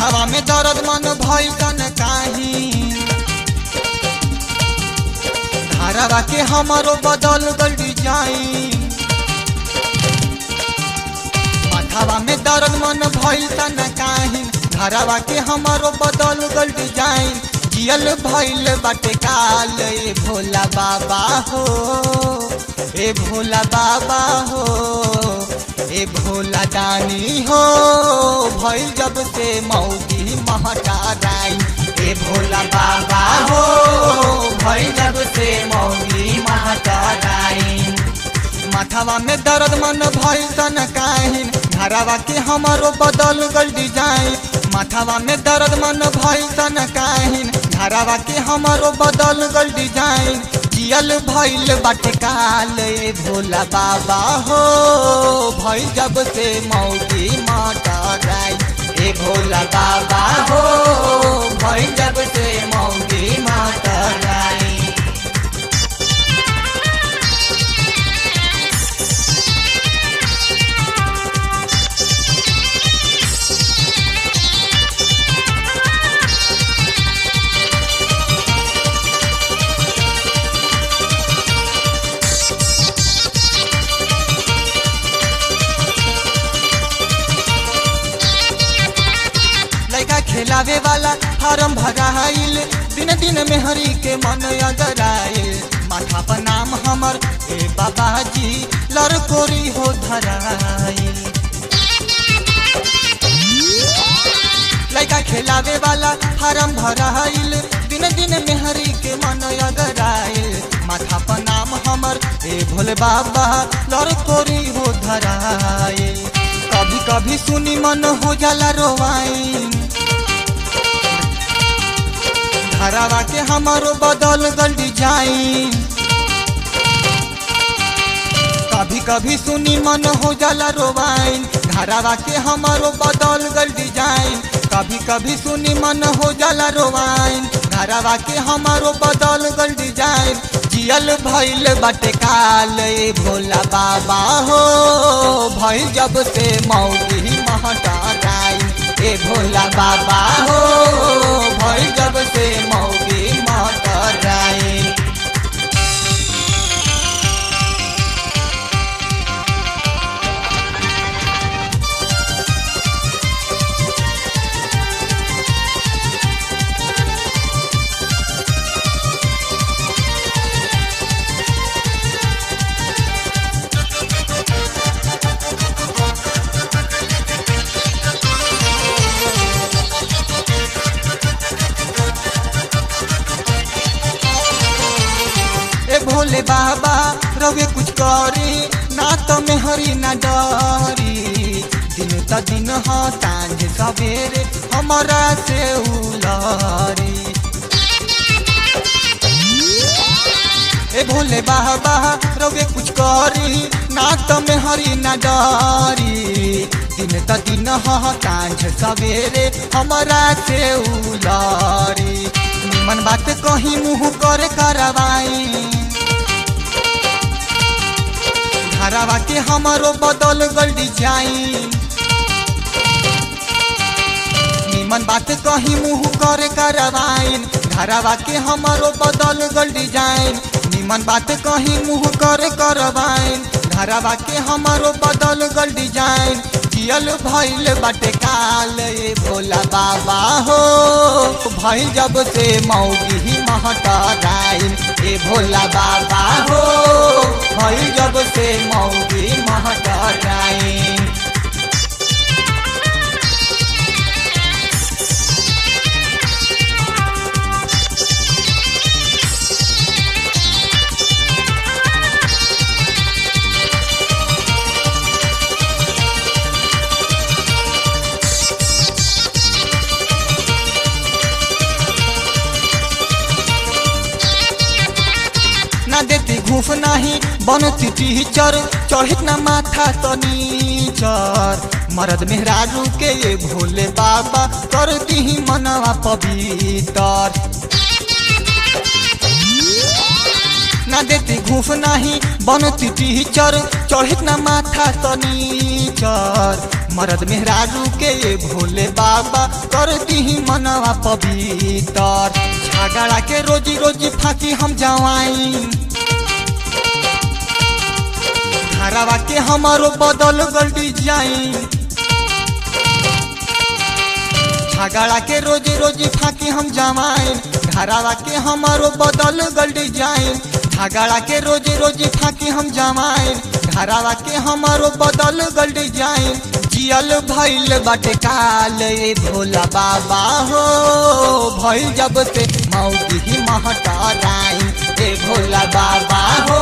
माथावा में दर्द मन भइल तन काही धारावा के हमारो बदल गल डिजाइन माथावा में दर्द मन भइल तन काही धारावा के हमारो बदल गल डिजाइन जियल भइल बाटे काल ए भोला बाबा हो ए भोला बाबा हो ए भोला दानी हो भइल जब से मौगी महटाराई ए भोला बाबा हो भइल जब से मौगी महटाराई माथावा में दर्द मन भइल तन काहिन धारावा के हमारो बदल गल डिजाइन माथावा में दर्द मन भइल तन काहिन धारावा के हमारो बदल गल डिजाइन जियल भइल बाटे काल ए भोला बाबा हो भइल जब से मौगी मटराई ए भोला बाबा हो भइल जब से मौगी मटराई लड़का खेलावे वाला फार्म भराइल दिन दिन में हरी के मन अगराइल माथा पर नाम हमर ए बाबाजी लड़कोरी हो धराइल लड़का खेलावे वाला फार्म भराइल दिन दिन में हरी के मन अगराइल माथा पर नाम हमर ए भोले बाबा लड़कोरी हो धराइल कभी कभी सुनी मन हो जाला रोवाइन धरावा के हमारो बदल गल डिजाइन कभी कभी सुनी मन हो जाला रोवाइन धरावा के हमारो बदल गल डिजाइन कभी कभी सुनी मन हो जाला रोवाइन धरावा के हमारो बदल गल डिजाइन जियल भइल बाटे काल ए भोला बाबा हो भइल जब से मौगी महटाराई ए भोला बाबा हो भइल जब से मौगी महटाराई ए भोले बाबा रवे कुछ करी ना तो में हरी ना डरी दिन त दिन ह सांझ सवेरे हमारा से उलरी ए भोले बाबा रवे कुछ करी ना तो में हरी ना डरी दिन त दिन ह सांझ सवेरे हमारा से उलरी निमन बात कहीं मुँह करे करवाई धारावा के हमारो बदल गल डिजाइन निमन बात कहीं मुँह करे करवाइन धारावा के हमारो बदल गल डिजाइन निमन बात कहीं मुँह करे करवाइन धारावा के हमारो बदल गल डिजाइन जियल भइल बाटे काल ए भोला बाबा हो भइल जब से मौगी महटराइन ए भोला बाबा हो भइल जब से मौगी महटराइन ना देती घूफ नाही बनती टीचर चढ़ित ना माथा तो नीचर मरद मेहरारू के ये भोले बाबा कर दी मनवा पवितर ना ना देती घूस नहीं बनती टीचर चढ़ित ना माथा तनीचर मरद मेहरारू के भोले बाबा करती ही मनवा पवित्र झगड़ा के रोजी रोजी फांकी हम जवाई घरवा के हमारो बदल गल डिजाइन झगड़ा के रोजी रोजी फांकी हम जमाइन घरवा के हमारो बदल गल डिजाइन झगड़ा के रोजी रोजी फांकी हम जमाइन घरवा के हमारो बदल गल डिजाइन जियल भइल बाटे काल ए भोला बाबा हो भइल जब से मौगी ही महटराई ए भोला बाबा हो